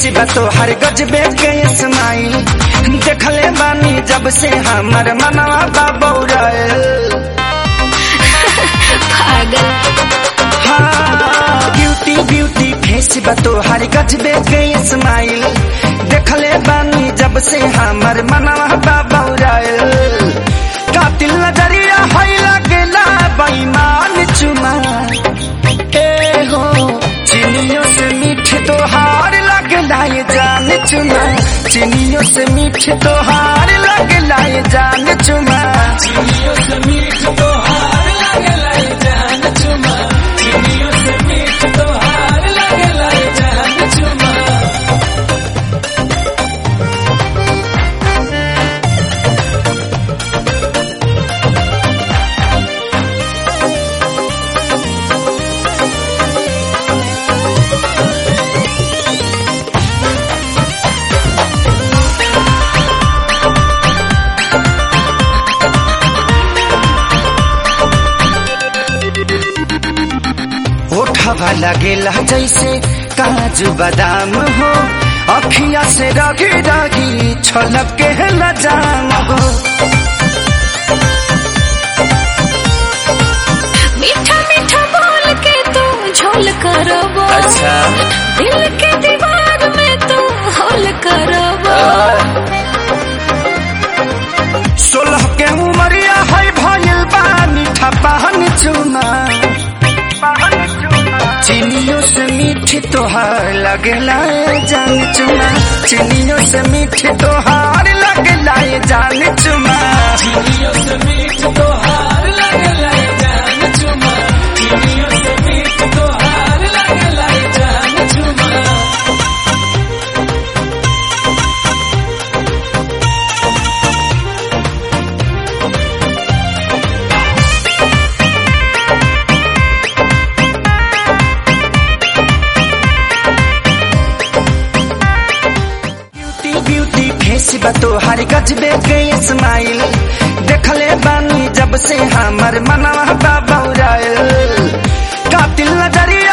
बा तोहर गजबे के स्माइल देखले बानी जब से हमर मनवा बा बौराइल पागल ब्यूटी ब्यूटी फेस बा तोहर गजबे के स्माइल देखले बानी जब से हमर मनवा बा बौराइल कातिल नजरिया है लगेला बेईमान चुमा ए हो चिनियों से मीठ तोहार लगला ये जान चुमा चिनियों से मीठ तोहार लगला ये जान चुमा चिनियों से मीठ तोहार लगला ये जान चुमा चिनियों से मीठ तोहार लगला ये जान चुमा ओठवा लगेला जैसे काजू बादाम हो अखिया से रगी रगी छलक के लजाम हो मीठा मीठा बोल के तू झोल करबो अच्छा। दिल के दीवार में तू होल करबो सोलह के उमरिया है भइल बा मीठा पान चुना चिनियों से मीठी तोहार लगला ये जान चुना चिनियों से मीठी तोहार लगला ये जान चुमा चिनियों से मीठी तोहार लगला ये जान चुमा चिनियों से मीठी तोहार लगला ये जान चुमा ब्यूटी ब्यूटी फेस बा तोहार गजबे के स्माइल देखले बानी जब से हमर मनवा बा बौराइल कातिल नजरिया